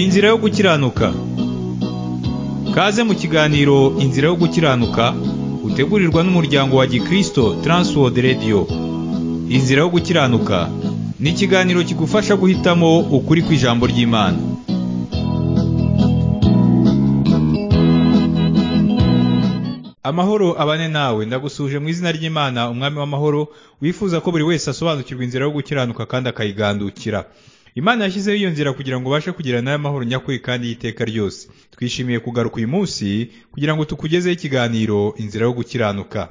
Inzira yo gukiranuka Kaze mu kiganiro Inzira yo gukiranuka utegurirwa n'umuryango wa Gikristo Transworld Radio Inzira yo gukiranuka ni ikiganiro kigufasha guhitamo ukuri kw'ijambo ry'Imana Amahoro abane nawe ndagusuje mu izina ry'Imana umwami w'amahoro wifuza ko buri wese asobanukirwa inzira yo gukiranuka kandi akayigandukira Imana yashyizeho iyo nzira kugira ngo ubashe kugira nayo amahoro nyakuri kandi y'iteka ryose twishimiye kugaruka uyu munsi kugira ngo tukugezeho ikiganiro inzira yo gukiranuka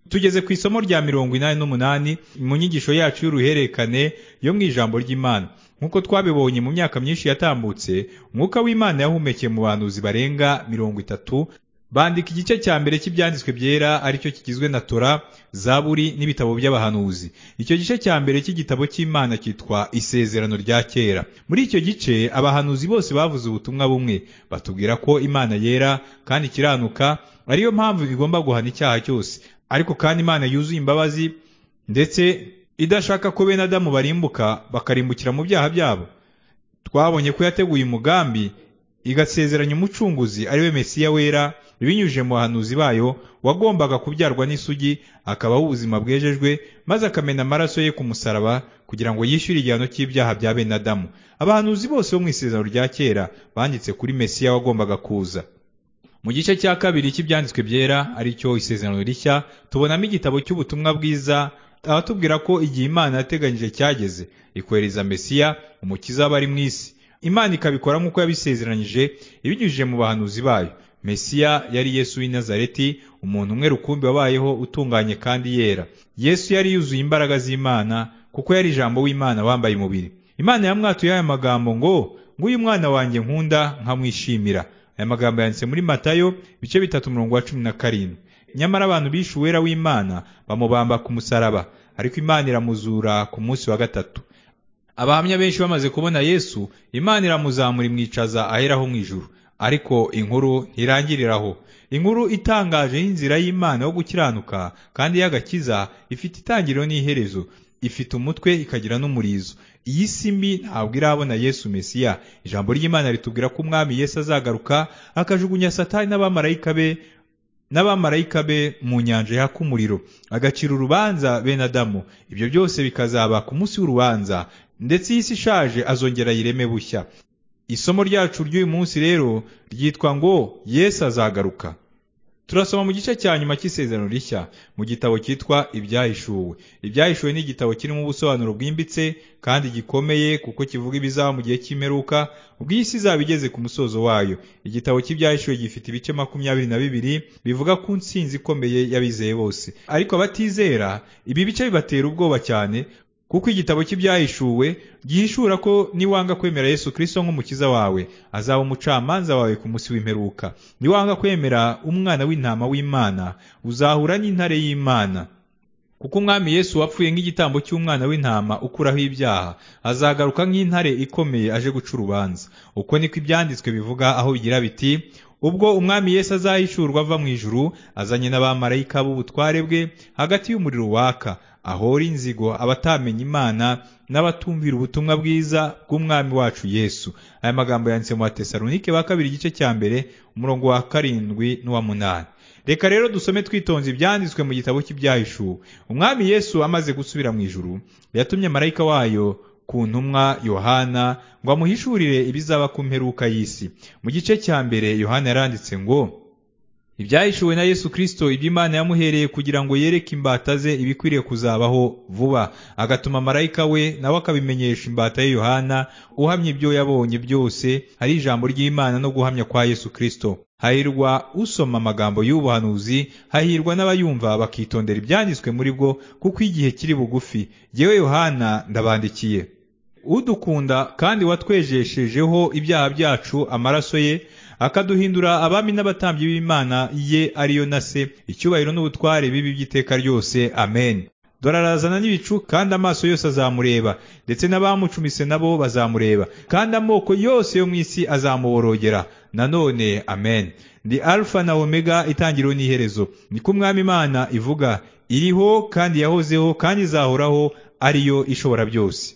tugeze ku isomo rya mirongo inani n'umunani mu nyigisho yacu y'uruhererekane yo mu ijambo ry'imana nk'uko twabibonye mu myaka myinshi yatambutse umwuka w'imana yahumekeye mu bahanuzi barenga mirongo itatu bandika igice cya mbere cy'ibyanditswe byera aricyo kigizwe na tora zaburi n'ibitabo by'abahanuzi icyo gice cya mbere cy'igitabo cy'imana cyitwa isezerano rya kera muri icyo gice abahanuzi bose bavuze ubutumwa bumwe batubwira ko imana yera kandi ikiranuka ariyo mpamvu igomba guhana icyaha cyose ariko kandi imana yuzuye imbabazi ndetse idashaka ko bene adamu barimbuka bakarimbukira mu byaha byabo twabonye ko yateguye umugambi igasezeranya umucunguzi ari we mesiya wera binyujije mu bahanuzi bayo wagombaga kubyarwa n'isugi akabaho ubuzima bwejejwe maze akamena amaraso ye ku musaraba kugira ngo yishyure igihano cy'ibyaha bya bene adamu abahanuzi bose bo mu isezerano rya kera banditse kuri mesiya wagombaga kuza mu gice cya kabiri cy'ibyanditswe byera aricyo isezerano rishya tubonamo igitabo cy'ubutumwa bwiza abatubwira ko igihe imana yateganyije cyageze ikohereza mesiya umukiza w'abari mu isi imana ikabikora nk'uko yabisezeranyije ibinyujije mu bahanuzi bayo mesiya yari yesu w'i nazareti umuntu umwe rukumbi wabayeho utunganye kandi yera yesu yari yuzuye imbaraga z'imana kuko yari ijambo w'imana wambaye umubiri imana yamwatuye aya magambo ngo ng'uyu mwana wanjye nkunda nkamwishimira aya magambo yanditse muri matayo ibice bitatu umurongo wa cumi na karindwi nyamara abantu bishe uwera w'imana bamubamba ku musaraba ariko imana iramuzura ku munsi wa gatatu abahamya benshi bamaze kubona yesu imana iramuzamura imwicaza aheraho mu ijuru ariko inkuru ntirangiriraho inkuru itangaje y'inzira y'imana yo gukiranuka kandi y'agakiza ifite itangiriro n'iherezo ifite umutwe ikagira n'umurizo iyi simbi ntabwo irabona yesu mesiya ijambo ry'imana ritubwira ko umwami yesu azagaruka akajugunya satani n'abamarayika be n'abamarayika be mu nyanja yaka umuriro agacira urubanza bene adamu ibyo byose bikazaba ku munsi w'urubanza ndetse iyi si ishaje azongera ayireme bushya isomo ryacu ry'uyu munsi rero ryitwa ngo yesu azagaruka turasoma mu gice cya nyuma cy'isezerano rishya mu gitabo cyitwa ibyahishuwe ibyahishuwe ni igitabo kirimo ubusobanuro bwimbitse kandi gikomeye kuko kivuga ibizaba mu gihe cy'imperuka ubwo iyi si izaba igeze ku musozo wayo igitabo cy'ibyahishuwe gifite ibice makumyabiri na bibiri bivuga ku nsinzi ikomeye y'abizeye bose ariko abatizera ibi bice bibatera ubwoba cyane kuko igitabo cy'ibyahishuwe gihishura ko niwanga kwemera yesu kirisito nk'umukiza wawe azaba umucamanza wawe ku munsi w'imperuka niwanga kwemera umwana w'intama w'imana uzahura n'intare y'imana kuko umwami yesu wapfuye nk'igitambo cy'umwana w'intama ukuraho ibyaha azagaruka nk'intare ikomeye aje guca urubanza uko niko ibyanditswe bivuga aho bigira biti ubwo umwami yesu azahishurwa ava mu ijuru azanye n'abamarayika b'ubutware bwe hagati y'umuriro waka ahora inzigo abatamenya imana n'abatumvira ubutumwa bwiza bw'umwami wacu yesu aya magambo yanditse mu batesalonike ba kabiri igice cya mbere umurongo wa karindwi n'uwa munani reka rero dusome twitonze ibyanditswe mu gitabo cy'ibyahishuwe umwami yesu amaze gusubira mu ijuru yatumye marayika wayo ku ntumwa yohana ngo amuhishurire ibizaba ku mperuka y'isi mu gice cya mbere yohana yaranditse ngo ibyahishuwe na yesu kirisito iby'imana yamuhereye kugira ngo yereke imbata ze ibikwiriye kuzabaho vuba agatuma marayika we nawe akabimenyesha imbata ye yohana uhamya ibyo yabonye byose ari ijambo ry'imana no guhamya kwa yesu kirisito hahirwa usoma amagambo y'ubuhanuzi hahirwa n'abayumva bakitondera ibyanditswe muri bwo kuko igihe kiri bugufi yewe yohana ndabandikiye udukunda kandi watwejeshejeho ibyaha byacu amaraso ye akaduhindura abami n'abatambyi b'imana ye ariyo na se icyubahiro n'ubutware bibi by'iteka ryose amen dore arazana n'ibicu kandi amaso yose azamureba ndetse n'abamucumise nabo bazamureba kandi amoko yose yo mu isi azamuborogera nanone amen ndi alfa na omega itangiriro n'iherezo niko umwami imana ivuga iriho kandi yahozeho kandi izahoraho ariyo ishobora byose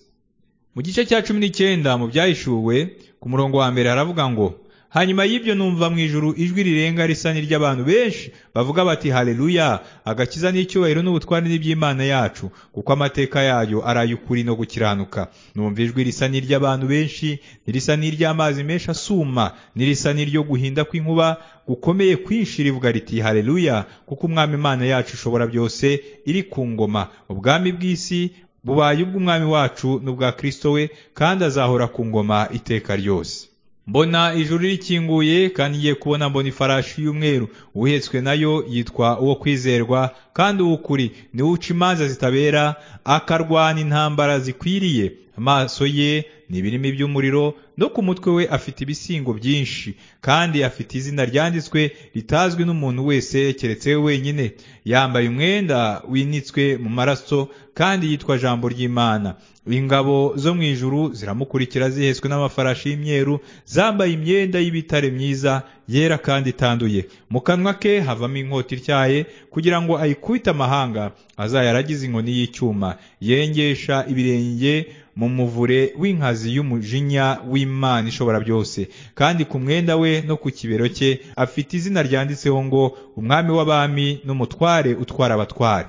mu gice cya cumi n'icyenda mu byahishuwe ku murongo wa mbere haravuga ngo hanyuma y'ibyo numva mu ijuru ijwi rirenga risa n'iry'abantu benshi bavuga bati haleluya agakiza n'icyubahiro n'ubutware n'iby'imana yacu kuko amateka yayo ari ukuri no gukiranuka numva ijwi risa n'iry'abantu benshi nirisa n'iry'amazi menshi asuma nirisa n'iryo guhinda kw'inkuba gukomeye kwinshi rivuga riti haleluya kuko umwami imana yacu ishobora byose iri ku ngoma ubwami bw'isi bubaye ubw'umwami wacu n'ubwa kirisito we kandi azahora ku ngoma iteka ryose mbona ijuru rikinguye kandi ngiye kubona mbona ifarashi y'umweru uhetswe nayo yitwa uwo kwizerwa kandi uw'ukuri niwe uca imanza zitabera akarwana intambara zikwiriye amaso ye ni ibirimi by'umuriro no ku mutwe we afite ibisingo byinshi kandi afite izina ryanditswe ritazwi n'umuntu wese keretse we wenyine yambaye umwenda winitswe mu maraso kandi yitwa jambo ry'imana ingabo zo mu ijuru ziramukurikira zihetswe n'amafarashi y'imyeru zambaye imyenda y'ibitare myiza yera kandi itanduye mu kanwa ke havamo inkota ityaye kugira ngo ayikubite amahanga azayaragize inkoni y'icyuma yengesha ibirenge mu muvure w'inkazi y'umujinya w'imana ishobora byose kandi ku mwenda we no ku kibero cye afite izina ryanditseho ngo umwami w'abami n'umutware utwara abatware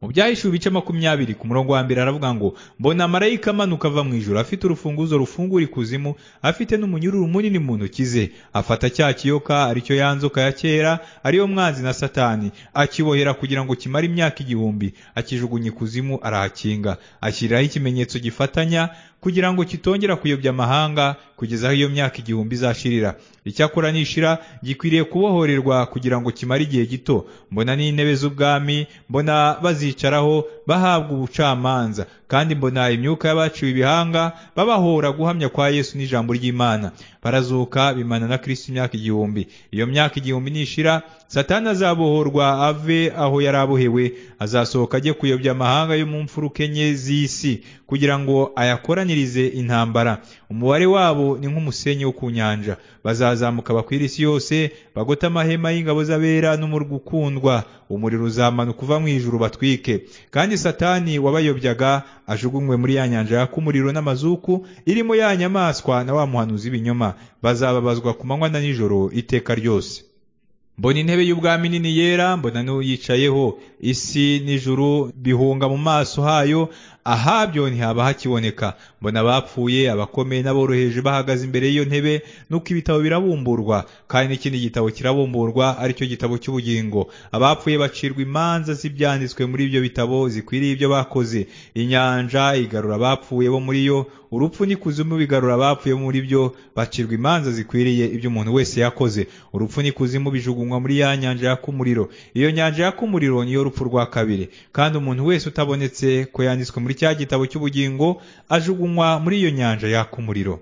mu byahishuwe ibice makumyabiri ku murongo wa mbere aravuga ngo mbona marayika amanuka ava mu ijoro afite urufunguzo rufungura ikuzimu afite n'umunyururu munini mu ntoki ze afata cya kiyoka aricyo ya nzoka ya kera ariyo mwanzi na satani akibohera kugira ngo kimare imyaka igihumbi akijugunya ikuzimu arahakinga ashyiriraho ikimenyetso gifatanya kugira ngo kitongera kuyobya amahanga kugeza aho iyo myaka igihumbi izashirira icyakora nishira gikwiriye kubohorerwa kugira ngo kimare igihe gito mbona n'intebe z'ubwami mbona bazicaraho bahabwa ubucamanza kandi mbona imyuka y'abaciwe ibihanga babahora guhamya kwa yesu n'ijambo ry'imana barazuka bimana na kirisiti imyaka igihumbi iyo myaka igihumbi nishira satani azabohorwa ave aho yari abohewe azasohoka ajye kuyobya amahanga yo mu mfuruke enye z'isi kugira ngo ayakoranirize intambara umubare wabo ni nk'umusenyi wo ku nyanja bazazamuka bakwira isi yose bagote amahema y'ingabo z'abera n'umurwi ukundwa umuriro uzamanuka uva mu ijuru batwike kandi satani wabayobyaga ajugunywe muri ya nyanja yaka umuriro n'amazuku irimo ya nyamaswa na wa muhanuzi w'ibinyoma bazababazwa ku manywa na nijoro iteka ryose mbona intebe y'ubwami nini yera mbona n'uyicayeho isi n'ijuru bihunga mu maso hayo ahabyo ntihaba hakiboneka mbona abapfuye abakomeye n'aboroheje bahagaze imbere y'iyo ntebe nuko ibitabo birabumburwa kandi n'ikindi gitabo kirabumburwa aricyo gitabo cy'ubugingo abapfuye bacirwa imanza z'ibyanditswe muri ibyo bitabo zikwiriye ibyo bakoze inyanja igarura abapfuye bo muri yo urupfu n'ikuzimu bigarura abapfuye muri byo bacirwa imanza zikwiriye ibyo umuntu wese yakoze urupfu n'ikuzimu bijugunywa muri ya nyanja yaka umuriro iyo nyanja yaka umuriro niyo rupfu rwa kabiri kandi umuntu wese utabonetse ko yanditswe muri cya gitabo cy'ubugingo ajugunywa muri iyo nyanja yaka umuriro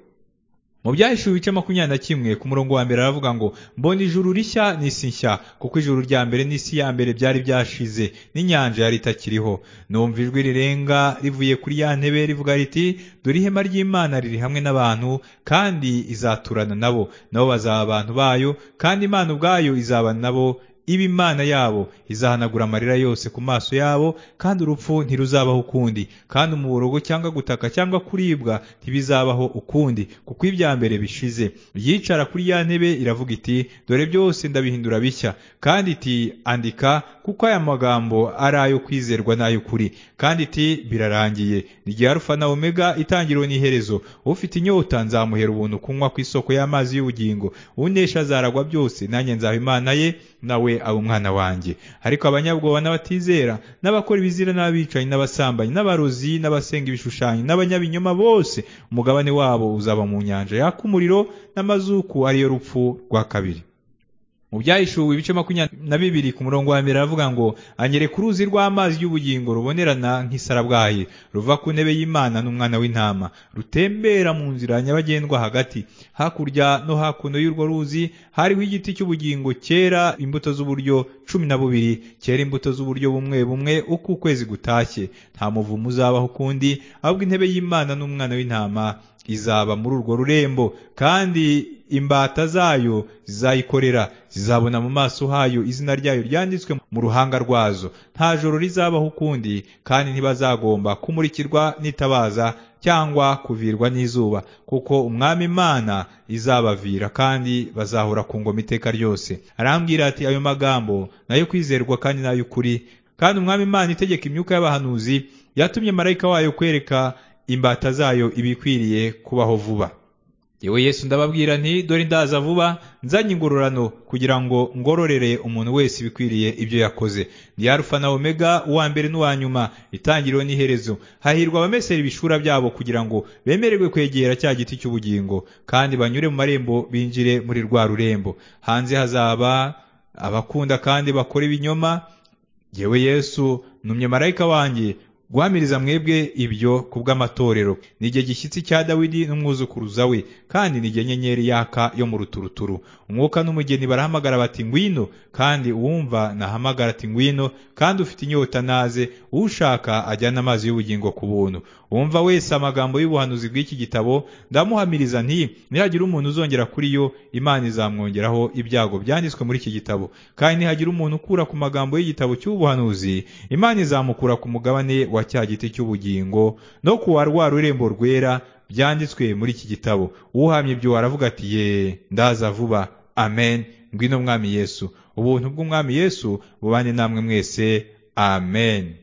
mu byahishuwe ibice makumyabiri na kimwe ku murongo wa mbere aravuga ngo mbona ijuru rishya n'isi nshya kuko ijuru rya mbere n'isi ya mbere byari byashize n'inyanja yari itakiriho numva ijwi rirenga rivuye kuri ya ntebe rivuga riti dore ihema ry'imana riri hamwe n'abantu kandi izaturana nabo nabo bazaba abantu bayo kandi imana ubwayo izaba nabo iba imana yabo izahanagura amarira yose ku maso yabo kandi urupfu ntiruzabaho ukundi kandi umuborogo cyangwa gutaka cyangwa kuribwa ntibizabaho ukundi kuko ibya mbere bishize yicara kuri ya ntebe iravuga iti dore byose ndabihindura bishya kandi iti andika kuko aya magambo ari ayo kwizerwa n'ay'ukuri kandi iti birarangiye igihe arufa na omega itangiriro n'iherezo ufite inyota nzamuhera ubuntu kunywa ku isoko y'amazi y'ubugingo unesha azaragwa byose nanjye nzaba imana ye nawe aba umwana wanjye ariko abanyabwoba n'abatizera n'abakora ibizira n'abicanyi n'abasambanyi n'abarozi n'abasenga ibishushanyo n'abanyabinyoma bose umugabane wabo uzaba mu nyanja yaka umuriro n'amazuku ariyo rupfu rwa kabiri mu byahishuwe ibice makumyabiri na bibiri ku murongo wa mbere aravuga ngo anyereka uruzi rw'amazi y'ubugingo rubonerana nk'isarabwayi ruva ku ntebe y'imana n'umwana w'intama rutembera mu nzira nyabagendwa hagati hakurya no hakuno y'urwo ruzi hariho igiti cy'ubugingo cyera imbuto z'uburyo cumi na bubiri cyera imbuto z'uburyo bumwe bumwe uko ukwezi gutashye nta muvumo uzabaho ukundi ahubwo intebe y'imana n'umwana w'intama izaba muri urwo rurembo kandi imbata zayo zizayikorera zizabona mu maso hayo izina ryayo ryanditswe mu ruhanga rwazo nta joro rizabaho ukundi kandi ntibazagomba kumurikirwa n'itabaza cyangwa kuvirwa n'izuba kuko umwami imana izabavira kandi bazahora ku ngoma iteka ryose arambwira ati ayo magambo nayo kwizerwa kandi n'ay'ukuri kandi umwami imana itegeka imyuka y'abahanuzi yatumye marayika wayo kwereka imbata zayo ibikwiriye kubaho vuba yewe yesu ndababwira nti dore ndaza vuba nzanye ingororano kugira ngo ngororere umuntu wese ibikwiriye ibyo yakoze ni arufa na omega uwa mbere n'uwa nyuma itangiriro n'iherezo hahirwa abamesera ibishura byabo kugira ngo bemererwe kwegera cya giti cy'ubugingo kandi banyure mu marembo binjire muri rwa rurembo hanze hazaba abakunda kandi bakora ibinyoma yewe yesu numye marayika wanjye guhamiriza mwebwe ibyo kubw'amatorero ni igihe gishyitsi cya dawidi n'umwuzukuruza we kandi ni igihe nyenyeri yaka yo mu ruturuturu umwuka n'umugeni barahamagara bati ngwino kandi uwumva nahamagara ati ngwino kandi ufite inyota naze ushaka ajyana amazi y'ubugingo ku buntu uwumva wese amagambo y'ubuhanuzi bw'iki gitabo ndamuhamiriza nti nihagira umuntu uzongera kuri yo imana izamwongeraho ibyago byanditswe muri iki gitabo kandi nihagira umuntu ukura ku magambo y'igitabo cy'ubuhanuzi imana izamukura ku mugabane wa cya giti cy'ubugingo no kuwa rwa rurembo rwera byanditswe muri iki gitabo uhamye ibyo waravuga ati ye ndaza vuba amen ngwino mwami yesu ubuntu bw'umwami yesu bubane namwe mwese amen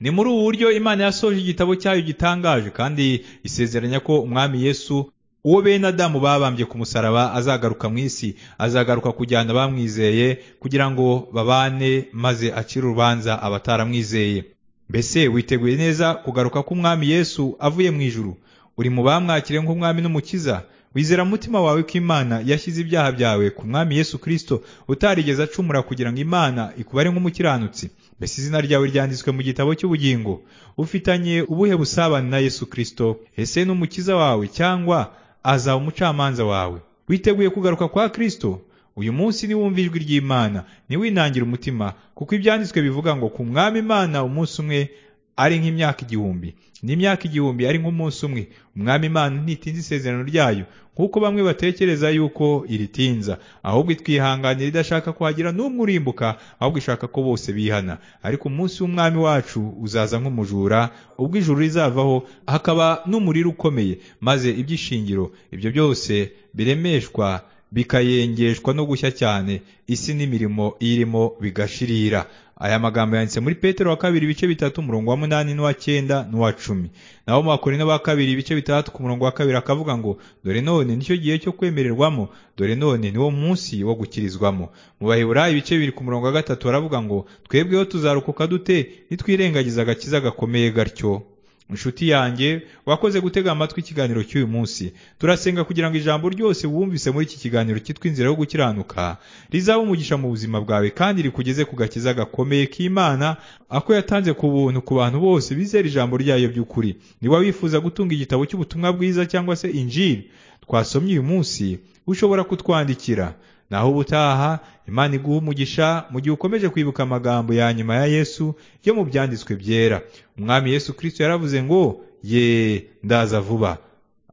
ni muri ubu buryo imana yasoje igitabo cyayo gitangaje kandi isezeranya ko umwami yesu uwo bene adamu babambye ku musaraba azagaruka mu isi azagaruka kujyana abamwizeye kugira ngo babane maze acire urubanza abataramwizeye mbese witeguye neza kugaruka k'umwami yesu avuye mu ijuru uri mu bamwakire nk'umwami n'umukiza wizera umutima wawe ko imana yashyize ibyaha byawe ku mwami yesu kirisito utarigeze acumura kugira ngo imana ikubare nk'umukiranutsi mbese izina ryawe ryanditswe mu gitabo cy'ubugingo ufitanye ubuhe busabane na yesu kirisito ese n'umukiza wawe cyangwa azaba umucamanza wawe witeguye kugaruka kwa kirisito uyu munsi niwumva ijwi ry'imana ntiwinangire umutima kuko ibyanditswe bivuga ngo ku mwami imana umunsi umwe ari nk'imyaka igihumbi n'imyaka igihumbi ari nk'umunsi umwe umwami imana ntitinze isezerano ryayo nk'uko bamwe batekereza yuko iritinza ahubwo itwihanganira idashaka kuhagira n'umwe urimbuka ahubwo ishaka ko bose bihana ariko umunsi w'umwami wacu uzaza nk'umujura ubwo ijuru rizavaho hakaba n'umuriro ukomeye maze iby'ishingiro ibyo byose biremeshwa bikayengeshwa no gushya cyane isi n'imirimo irimo bigashirira aya magambo yanditse muri petero wa kabiri ibice bitatu umurongo wa munani n'uwa cyenda n'uwa cumi naho mu bakorino ba kabiri ibice bitandatu ku murongo wa kabiri akavuga ngo dore none nicyo gihe cyo kwemererwamo dore none niwo munsi wo gukirizwamo mu baheburayi ibice bibiri ku murongo wa gatatu baravuga ngo twebweho tuzarokoka dute nitwirengagiza agakiza gakomeye gatyo inshuti yanjye wakoze gutega amatwi ikiganiro cy'uyu munsi turasenga kugira ngo ijambo ryose wumvise muri iki kiganiro cyitwa inzira yo gukiranuka rizaba umugisha mu buzima bwawe kandi rikugeze ku gakiza gakomeye k'imana ako yatanze ku buntu ku bantu bose bizera ijambo ryayo by'ukuri niba wifuza gutunga igitabo cy'ubutumwa bwiza cyangwa se injiri twasomye uyu munsi ushobora kutwandikira naho ubutaha imana iguha umugisha mu gihe ukomeje kwibuka amagambo ya nyuma ya yesu yo mu byanditswe byera umwami yesu kirisito yaravuze ngo ye ndaza vuba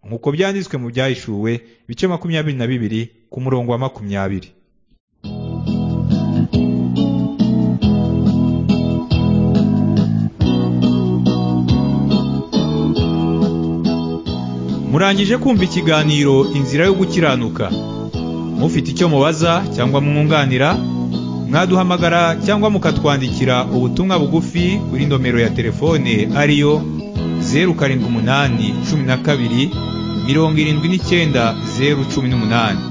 nk'uko byanditswe mu byahishuwe ibice makumyabiri na bibiri ku murongo wa makumyabiri murangije kumva ikiganiro inzira yo gukiranuka mufite icyo mubaza cyangwa mwunganira mwaduhamagara cyangwa mukatwandikira ubutumwa bugufi kuri nomero ya telefone ariyo zeru karindwi umunani cumi na kabiri mirongo irindwi n'icyenda zeru cumi n'umunani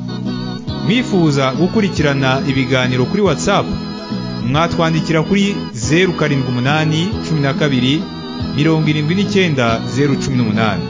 mwifuza gukurikirana ibiganiro kuri watsapu mwatwandikira kuri zeru karindwi umunani cumi na kabiri mirongo irindwi n'icyenda zeru cumi n'umunani